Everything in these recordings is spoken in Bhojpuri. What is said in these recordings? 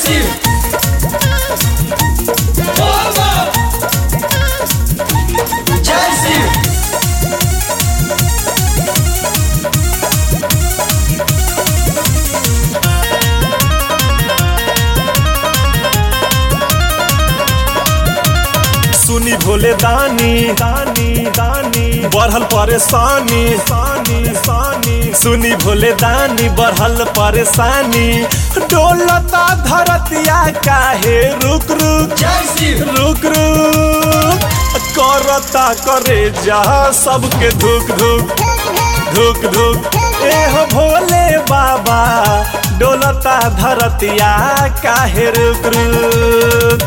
शिव जय शिव सुनी भोले दानी दानी दानी बढ़ल परेशानी सानी सानी सुनी भोले दानी बढ़ल परेशानी डोलता धरतिया काहे रुक रुक जय शिव रुक रुक करता करे जा सबके धुक धुक धुक धुक एह भोले बाबा डोलता धरतिया काहे रुक रुक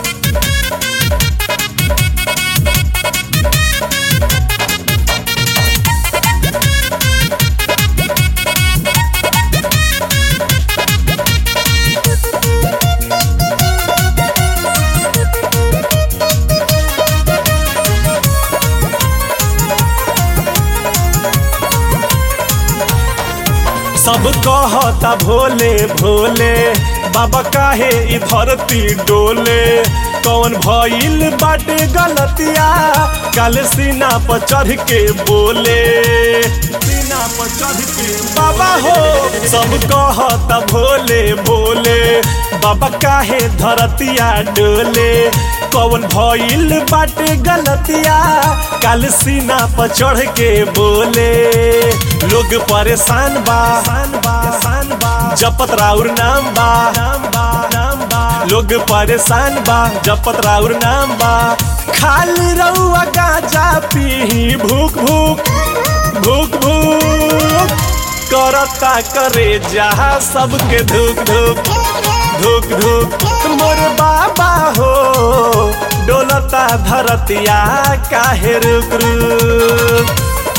सब कहता भोले भोले बाबा काहे इ धरती डोले कौन भइल बाटे गलतिया कल सीना पर चढ़ के बोले सीना पर चढ़ के बाबा हो सब कहता भोले भोले बाबा काहे धरतिया डोले कौन भइल बाटे गलतिया कल सीना पर चढ़ के बोले लोग परेशान बा बा बा जपत राउर नाम बा नाम बा नाम बा लोग परेशान बा जपत राउर नाम बा खाली रउआ गाजा पी भूख भूख भूख भूख करता करे जहा सबके धूक धूक धूक धूक मोर बाबा हो डोलता धरतिया काहे रुक रुक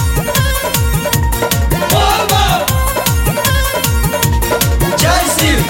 जय शिव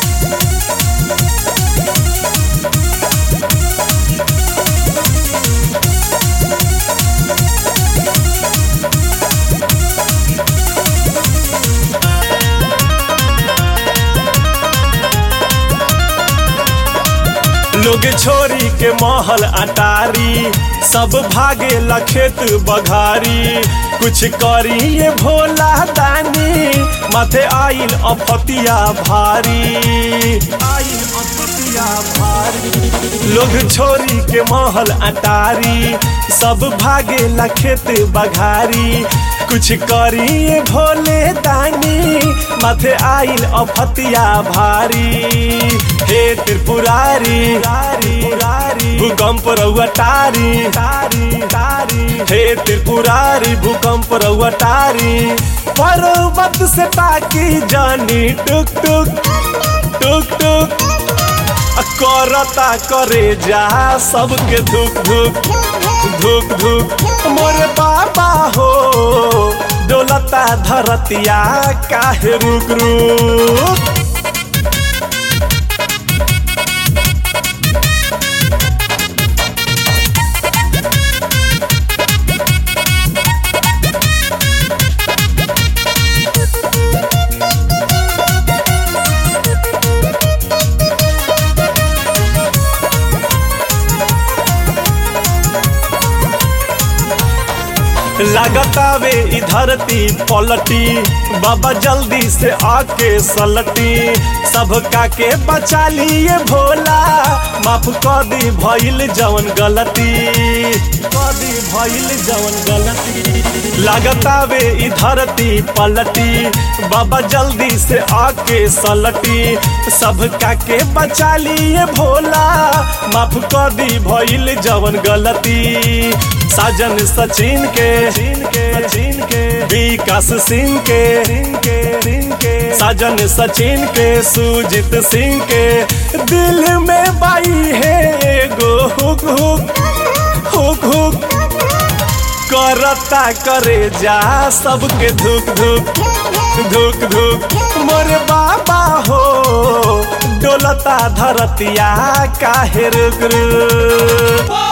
लोग छोरी के महल अटारी सब भागे ला खेत बघारी कुछ करी ये भोला दानी माथे आइल अफतिया भारी आइल अफतिया भारी लोग छोरी के महल अटारी सब भागे ला खेत बघारी कुछ करी ये भोले दानी माथे आइल अफतिया भारी हे त्रिपुरारी भूकंप रउआ टारी तारी तारी हे त्रिपुरारी भूकंप रउआ टारी पर्वत से ताकी जानी टुक टुक टुक टुक आ करता करे जा सबके धुक धुक धुक धुक मोर बाबा हो डोलता धरतिया काहे रुक रुक लगतावे इ धरती पलटी बाबा जल्दी से आके सलटी सबका के बचा लिए भोला माफ कर दी भइल जवन गलती कर दी भइल जवन गलती लगतावे इ धरती पलटी बाबा जल्दी से आके सलटी सबका के बचा लिए भोला माफ कर दी भइल जवन गलती साजन सचिन के चीन के चीन के विकास सिंह के सिंह के सिंह के साजन सचिन के सुजीत सिंह के दिल में बाई है एगो हुक हुक हुक हुक करता करे जा सबके धुक धुक धुक धुक मोर बाबा हो डोलता धरतिया काहे रुक रुक